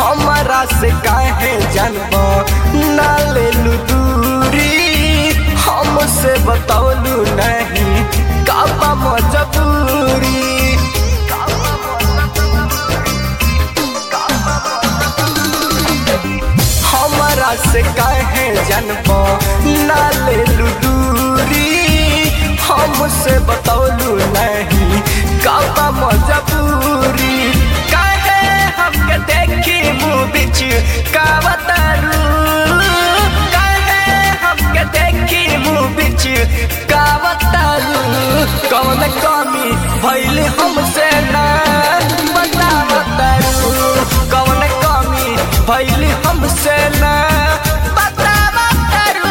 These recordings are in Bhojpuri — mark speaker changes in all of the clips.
Speaker 1: हमारा से काहे जानब ना ले दूरी हमसे बतौलू नहीं काबा मजबूरी हमारा से काहे जानब ना ले दूरी हमसे बतौलू नहीं काबा मजबूरी काहे हमके देखी मुँह बिच कावतारू काहे हमके देखी मुँह बिच कावतारू कौन कमी भइल हमसे ना बतावतारू कौन कमी भइल हमसे ना बतावतारू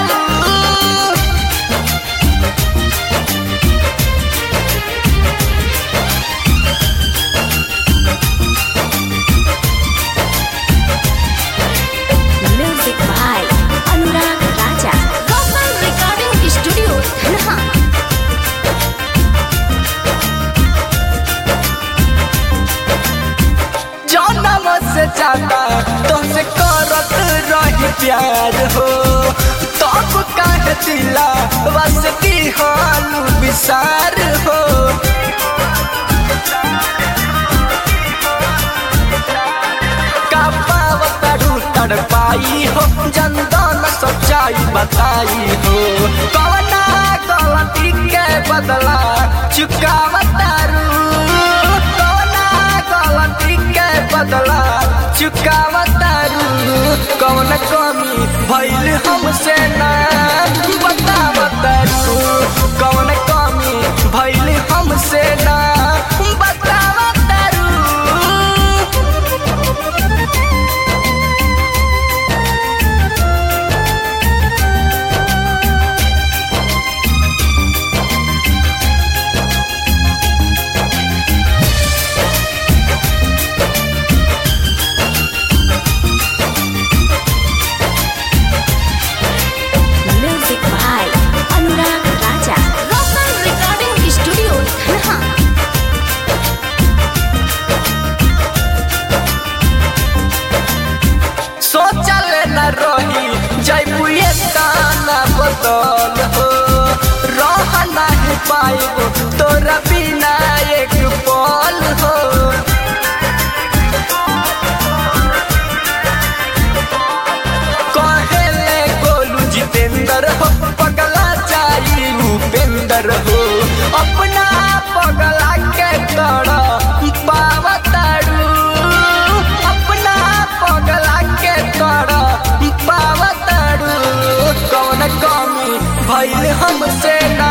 Speaker 2: Music by Anurag Raja. Gopal Recording Studio, Dhanha.
Speaker 1: जनम से ज्यादा तुमसे करत रही प्यार हो तब काहे दिला बसती हालू विसार हो का पावतरू तड़पाई हो जनदान सच्चाई बताई हो कवना गलती के बदला चुकावतारू कवना गलती के बदला चुकावतारू कौन कमी भइल हमसे ना बतावतारू कौन कमी भइल हमसे ना बतावतारू
Speaker 2: Music by Anurag Raja. Gopal Recording Studio, Dhanha.
Speaker 1: सोचल न रही जैबुए ताना बदल हो रह नहीं पाइब तोरा बिना एक पल हो कहेले गोलू जितेंद्र हो पगला चाही उपेंद्र हो अपना पगला के कर पावतारू अपना पगला के कर पावतारू कौन कमी भइल हमसे ना